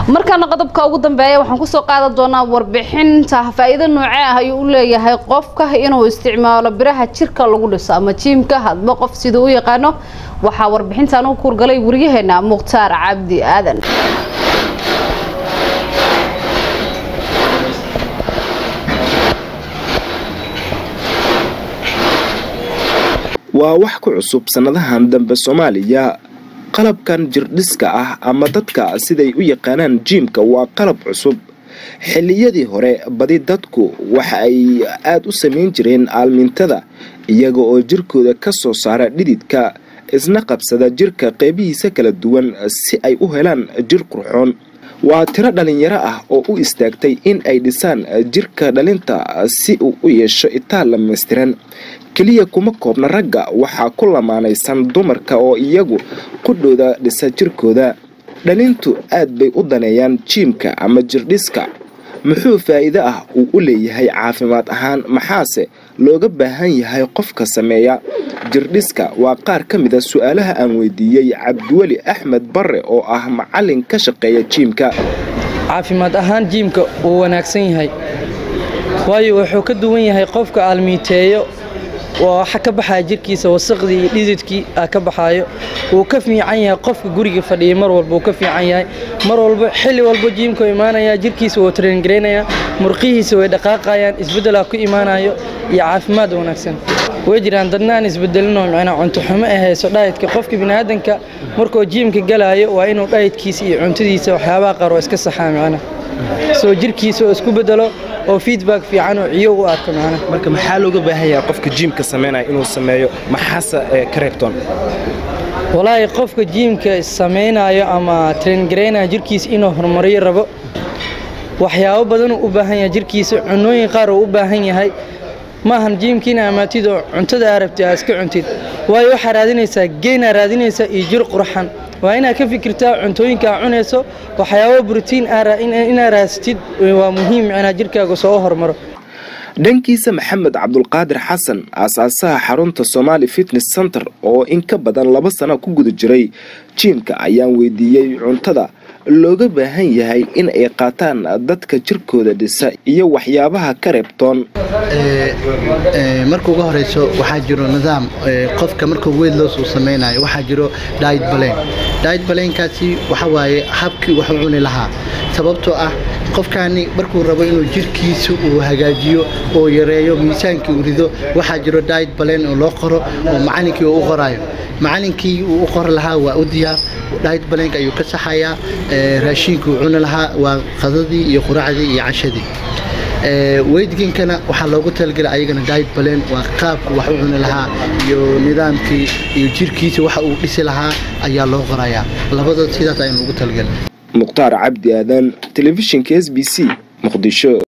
markaana qodobka ugu dambeeya waxaan kusoo qaadan doonaa warbixinta faa-iido noocee ah ayuu u leeyahay qofka inuu isticmaalo biraha jirka lagu dhiso ama jiimka hadba qof siduu u yaqaano waxaa warbixintan u kuurgalay waryaheena mukhtaar cabdi aadan waa wax ku cusub sannadahan dambe soomaaliya qalabkan jirdhiska ah ama dadka siday u yaqaanaan jiimka waa qalab cusub xilliyadii hore badi dadku waxa ay aada u samayn jireen aalmintada iyaga oo jirkooda ka soo saara dhididka isna qabsada jirka qeybihiisa kala duwan si ay u helaan jir qurxoon waa tiro dhalinyaro ah oo u istaagtay in ay dhisaan jirka dhalinta si uu u yeesho itaal dhamaystiran keliya kuma koobna ragga waxaa ku lamaanaysan dumarka oo iyagu qudhooda dhisa jirkooda dhalintu aad bay u daneeyaan jiimka ama jirdhiska muxuu faa'iido ah uu u leeyahay caafimaad ahaan maxaase looga baahan yahay qofka sameeya jirdhiska waa qaar ka mid a su-aalaha aan weydiiyey cabdiweli axmed barre oo ah macalin ka shaqeeya jiimka caafimaad ahaan jiimka wuu wanaagsan yahay waayo wuxuu ka duwan yahay qofka aalmiiteeyo waxa ka baxaya jirkiisa wasaqdii iyo dhididkii a ka baxaayo wuu ka fiican yahay qofka guriga fadhiyay mar walba wuu ka fiican yahay mar walba xilli walba jiimka imaanaya jirkiisa wuu traingaraynaya murqihiisa way dhaqaaqayaan isbeddelaa ku imaanayo iyo caafimaad wanaagsan way jiraan dadna aan isbedelinoo micnaa cunto xumo ay hayso dhayidka qofka biniaadanka markuu jiimka galaayo waa inuu dhayidkiisa iyo cuntadiisa waxyaabaha qaar oo iska saxaa micna soo jirkiisa oo isku bedelo oo feedback fiican oo ciyo u arko macna marka maxaa looga baahan yahay qofka jiimka sameynaya inuu sameeyo maxaase ka reebtoon walaahi qofka jiimka samaynayo ama traingaraynaya jirkiisa inuu horumariyo rabo waxyaabo badanuu u baahan yahay jirkiisa cunooyin qaar uu u baahan yahay maahan jiimka ina amaatid oo cuntada aa rabtid aa iska cuntid waayo waxaa raadinaysaa geynaa raadinaysaa iyo jir qurxan waa inaad ka fikirtaa cuntooyinka aa cunayso waxyaabo brotiin inaad raasatid waa muhiim inaa jirkaaga soo hormaro dhankiisa maxamed cabdulqaadir xasan aasaasaha xarunta somaali fitness center oo in ka badan laba sano ku guda jiray jiimka ayaan weydiiyey cuntada looga baahan yahay in ay qaataan dadka jirkooda dhisa iyo waxyaabaha ka reebtoon marka uga horeyso waxaa jiro nidaam qofka markuu weyd loos uu samaynayo waxaa jiro diet balen diet balenkaasi waxa waaye habkii wax u cuni lahaa sababtoo ah qofkaani markuu rabo inuu jirkiisa uu hagaajiyo oo yareeyo miisaankii uu rido waxaa jiro diet balen oo loo qoro oo macalinkii uu u qorayo macalinkii uu u qori lahaa waa u diyaar diet balenka ayuu ka saxayaa raashiinka uu cuni lahaa waa qadadii iyo quraacdii iyo cashadii weydginkana waxaa loogu talagelay ayagana diet balen waa qaabku wax u cuni lahaa iyo nidaamkii iyo jirkiisa waxa uu dhisi lahaa ayaa loo qorayaa labadood sidaas ayaan ugu talagelay mukhtaar cabdi aadan telefishinka s b c muqdisho